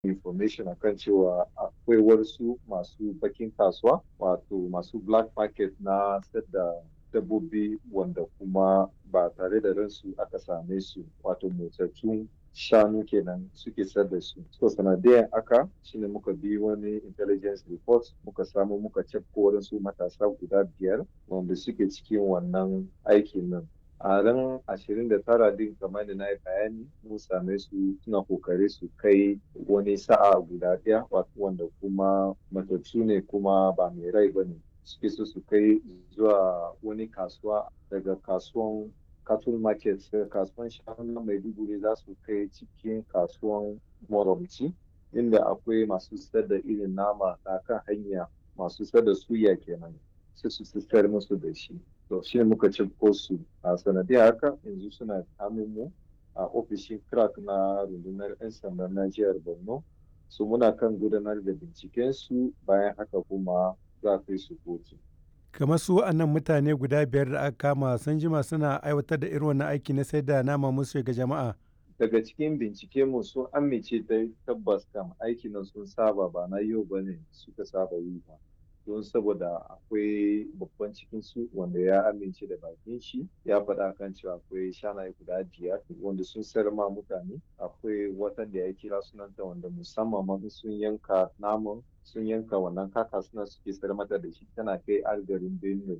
information akan cewa akwai wasu masu bakin kasuwa wato masu black market na da dabbobi wanda kuma ba tare da ransu aka same su wato motsattun shanu kenan suke sayar da su. So sanadiyan aka shine muka bi wani intelligence report muka samu muka cafko waɗansu matasa guda biyar wanda suke cikin wannan aikin nan. a ran ashirin da tara din kamar da na yi bayani mun same su suna kokari su kai wani sa'a guda ɗaya wanda kuma matattu ne kuma ba mai rai ba ne suke so su kai zuwa wani kasuwa daga kasuwan cattle market daga kasuwan shanu na maiduguri za su kai cikin kasuwan moromci inda akwai masu sayar da irin nama na kan hanya masu sayar da suya kenan sai su sayar musu da shi to shi ne muka cimko su a sanadiyar haka yanzu suna mu a ofishin crack na rundunar 'yan sanda na jihar borno su muna kan gudanar da binciken su bayan haka kuma za kai su kotu kamar su wa'annan mutane guda biyar da aka kama sun jima suna aiwatar da irin wannan aiki na sai da nama musu ga jama'a daga cikin bincike mu sun amince da tabbas kam aikin nan sun saba ba na yau bane suka saba yi ba don saboda akwai babban cikin su wanda ya amince da bakin shi ya faɗa kan cewa akwai shanaye guda biyar wanda sun sayar ma mutane akwai watan da ya kira sunanta wanda musamman ma sun yanka naman sun yanka wannan kaka suna suke sayar mata da shi tana kai har garin benue